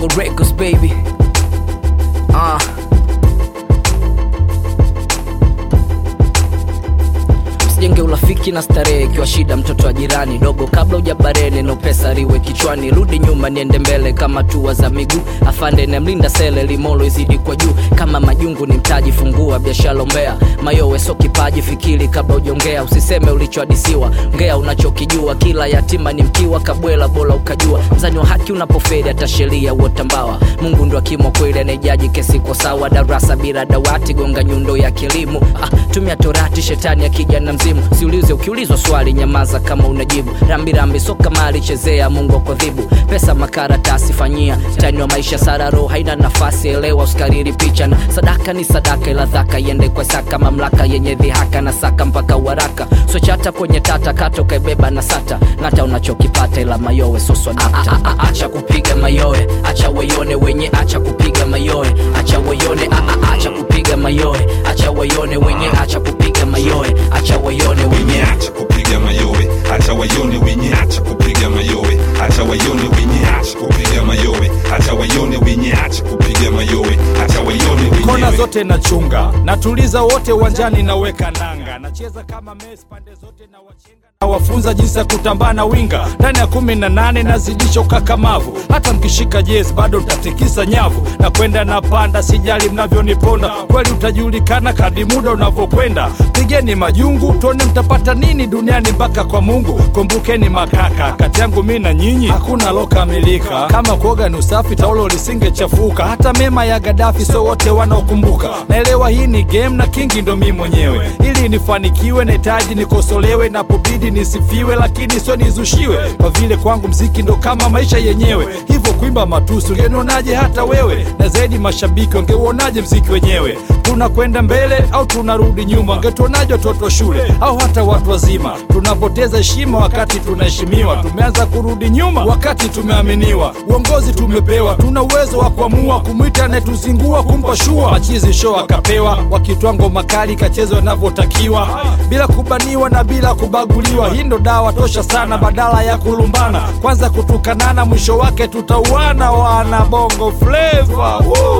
Double Records baby. Ah. Usijenge urafiki na starehe ikiwa shida mtoto wa jirani dogo kabla ujabare neno pesa riwe kichwani rudi nyuma niende mbele kama tua za miguu afande nemlinda sele limolo izidi kwa juu kama majungu ni mtaji fungua biashara ombea mayowe so kipaji fikiri kabla ujongea usiseme ulichohadisiwa ngea unachokijua kila yatima ni mkiwa kabwela bora ukajua mzani wa haki unapoferi hata sheria uotambawa mungu ndo akimwa kweli anayejaji kesi kwa sawa darasa bila dawati gonga nyundo ya kilimo ah, tumia torati shetani akija na mzimu siulize ukiulizwa swali nyamaza kama unajibu rambirambi soka mali chezea mungu akwadhibu pesa makaratasi fanyia tani wa maisha sararo haina nafasi elewa usikariri picha na sadaka ni sadaka ila dhaka iende kwa saka mamlaka yenye dhihaka na saka mpaka uharaka sochata kwenye tata kato kaibeba na sata ng'ata unachokipata ila mayowe soswanata acha kupiga mayowe acha waione wenye acha kupiga mayowe acha waione a- a- acha kupiga mayowe acha waione wenye acha kupiga mayowe acha waione wenye wenye acha kupiga mayowe acha waione wenye acha kupiga mayowe acha waione wenye acha kupiga mayowe acha waione wenye acha kupiga mayowe acha waione kona wenyewe zote nachunga natuliza wote uwanjani naweka nanga nacheza kama Messi pande zote na wachenga nawafunza jinsi ya kutambaa na winga ndani ya kumi na nane nazidisha ukakamavu hata mkishika jezi bado ntatikisa nyavu na kwenda na panda sijali mnavyoniponda kweli utajulikana kadi muda unavyokwenda pigeni majungu tuone mtapata nini duniani mpaka kwa mungu kumbukeni makaka kati yangu mi na nyinyi hakuna lokamilika kama kuoga ni usafi taulo lisingechafuka hata mema ya gadafi so wote wanaokumbuka naelewa hii ni game na kingi ndo mi mwenyewe ili nifanikiwe nahitaji nikosolewe napobidi nisifiwe lakini sio nizushiwe kwa vile kwangu mziki ndo kama maisha yenyewe hivyo kuimba matusi ungenionaje hata wewe na zaidi mashabiki wangeuonaje mziki wenyewe tunakwenda mbele au tunarudi nyuma wangetuonaje watoto shule au hata watu wazima tunapoteza heshima wakati tunaheshimiwa tumeanza kurudi nyuma wakati tumeaminiwa uongozi tumepewa tuna uwezo wa kuamua kumwita anayetuzingua kumpa shua machizi show akapewa wakitwa ngoma kali kachezwa inavyotakiwa bila kubaniwa na bila kubaguliwa hii ndo dawa tosha sana badala ya kulumbana kwanza kutukanana mwisho wake tutauana wana bongo fleva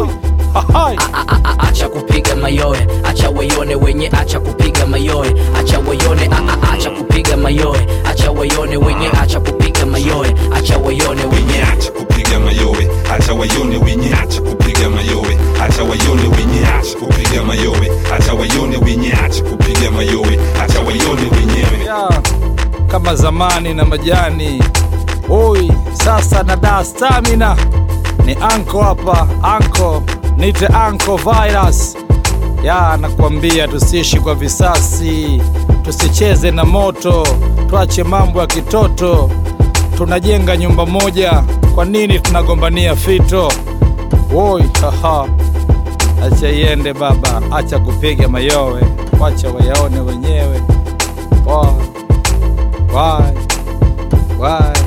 Hai. A- a- a- acha kupiga mayowe acha waione wenye acha kupiga mayowe acha waione a- a- acha kupiga mayowe acha waione wenye acha kupiga mayowe acha waione wenye wenye acha kupiga mayowe acha waione wenye acha kupiga mayowe acha waione wenye acha kupiga mayowe acha waione wenye acha kupiga mayowe acha waione wenyewe ya kama zamani na majani oi sasa na da stamina ni anko hapa anko nite anko virus ya nakwambia tusiishi kwa visasi tusicheze na moto tuache mambo ya kitoto tunajenga nyumba moja kwa nini tunagombania fito woi haha acha iende baba acha kupiga mayowe wacha wayaone wenyewe Why? Why? Why?